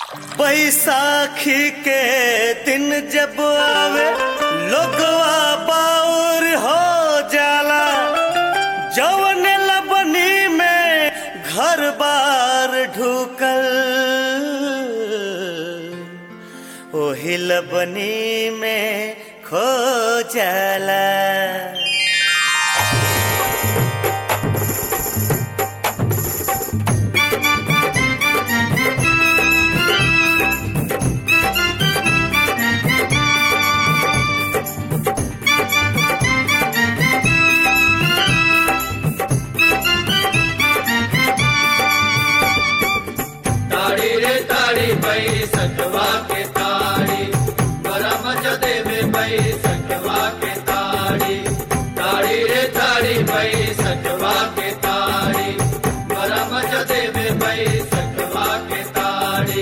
बैसाखी के दिन जब आवे लोगवा बाउर हो जाला जवन लबनी में घर बार ढुकल ओही लबनी में खो जाला ताड़ी रे ताड़ी बई सटवा के ताड़ी बड़ा मजा देवे बई सटवा के ताड़ी ताड़ी रे ताड़ी बई सटवा के ताड़ी बड़ा मजा देवे बई सटवा के ताड़ी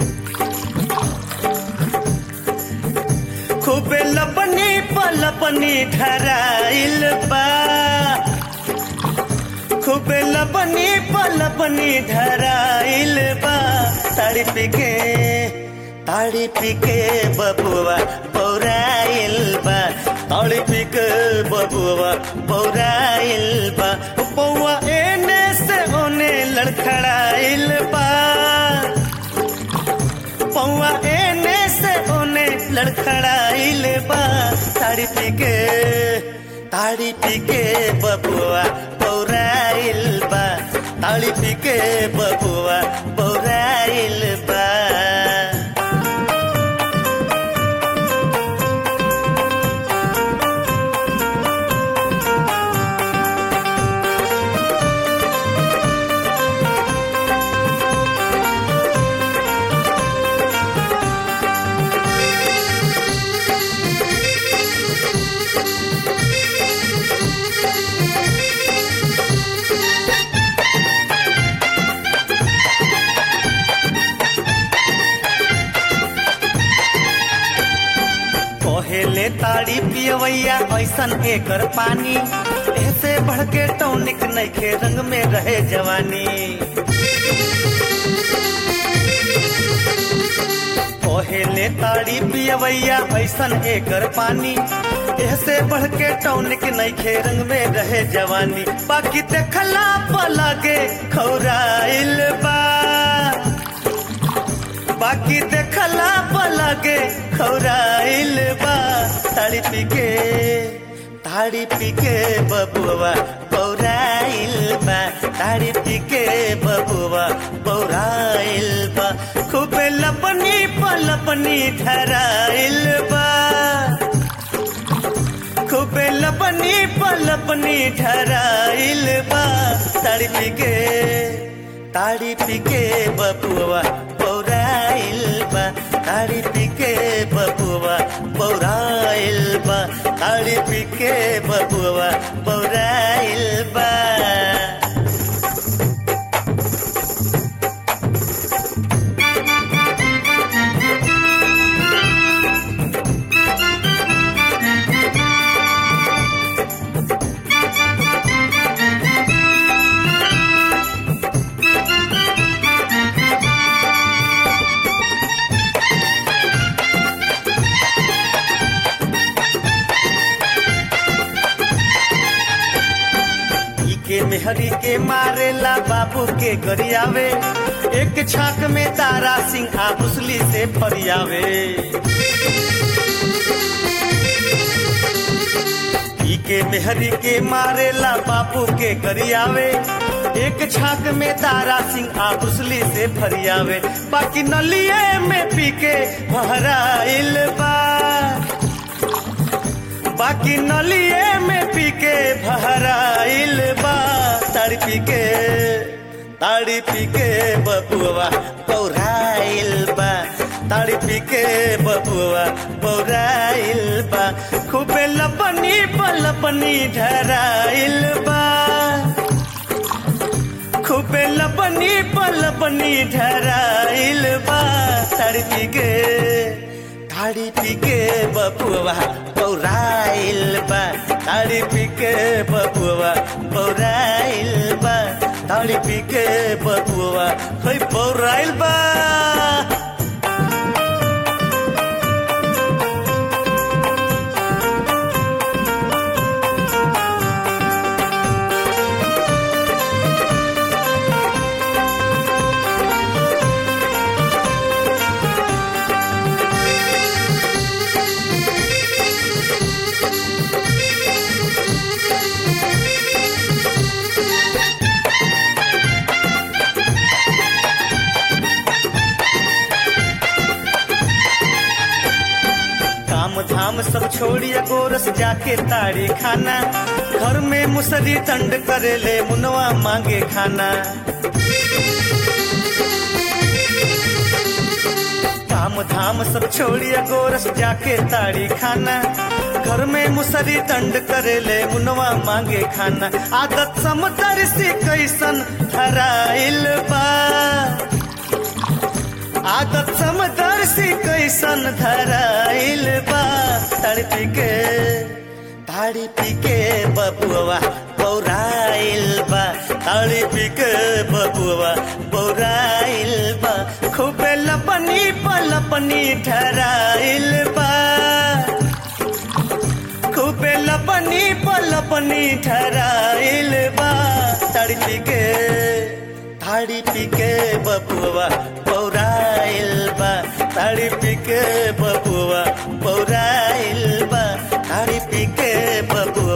खूबे लपनी पलपनी ठहराइल बा खूबे लपनी पलपनी धराइल बा ताड़ी पीके ताड़ी पीके बबुआ पौराइल बा ताड़ी पीके बबुआ पौराइल बा पौआ एने से ओने लड़खड़ाइल बा पौआ एने से ओने लड़खड़ाइल बा ताड़ी पीके ताड़ी पीके बबुआ पौराइल बा ताड़ी पीके बबुआ पौराइल बा पहले ताड़ी पियवैया ऐसन एकर पानी ऐसे बढ़ के टौनिक नइखे रंग में रहे जवानी पहले ताड़ी पियवैया ऐसन एकर पानी ऐसे बढ़ के टौनिक नइखे रंग में रहे जवानी बाकी देखला पलगे खौराइल बा बाकी देखला पलगे खौराइल बा ताड़ी पीके ताड़ी पीके बबुआ पौराइल बा ताड़ी पीके बबुआ पौराइल बा खूबे लपनी पलपनी ठहराइल बा खूबे लपनी पलपनी ठहराइल बा ताड़ी पीके ताड़ी पीके बबुआ पौराइल बा ताड़ी पीके बबुआ पौराइल बा ताड़ी पीके बबुआ पौराइल बा ई के मेहरी के मारेला बाबू के गरियावे एक छाक में तारा सिंह आ मुसली से फरियावे ई के मेहरी के मारेला बाबू के गरियावे एक छाक में तारा सिंह आ मुसली से फरियावे बाकी नलिए में पी के भराइल बा बाकी नलिए में पी के भराइल बा ताड़ी पी के ताड़ी पी के बबुआ पौराइल बा ताड़ी पी के बबुआ पौराइल बा खूबे लपनी पलपनी ढराइल बा खूबे लपनी पलपनी ढराइल बा ताड़ी पी के ताड़ी पी के बबुआ पौराइल बा ताड़ी पी के बबुआ पौराइल बा ताड़ी पी के बबुआ कोई पौराइल बा छोड़िया गोरस जाके ताड़ी खाना घर में मुसरी दंड करेले मुनवा मांगे खाना काम धाम सब छोड़िया गोरस जाके ताड़ी खाना घर में मुसरी दंड करेले मुनवा मांगे खाना आदत समदर से कैसन धराइल बा आदत समदर से कैसन धराइल बा तड़पी के ताड़ी पी के बबुआ बौराइल बा ताड़ी पी के बबुआ बौराइल बा खूबे लपनी पलपनी ठहराइल बा खूबे लपनी पलपनी ठहराइल बा तड़पी के ताड़ी पी के बबुआ पौराइल बा ताड़ी पी के बबुआ पौराइल बा ताड़ी पी के बबुआ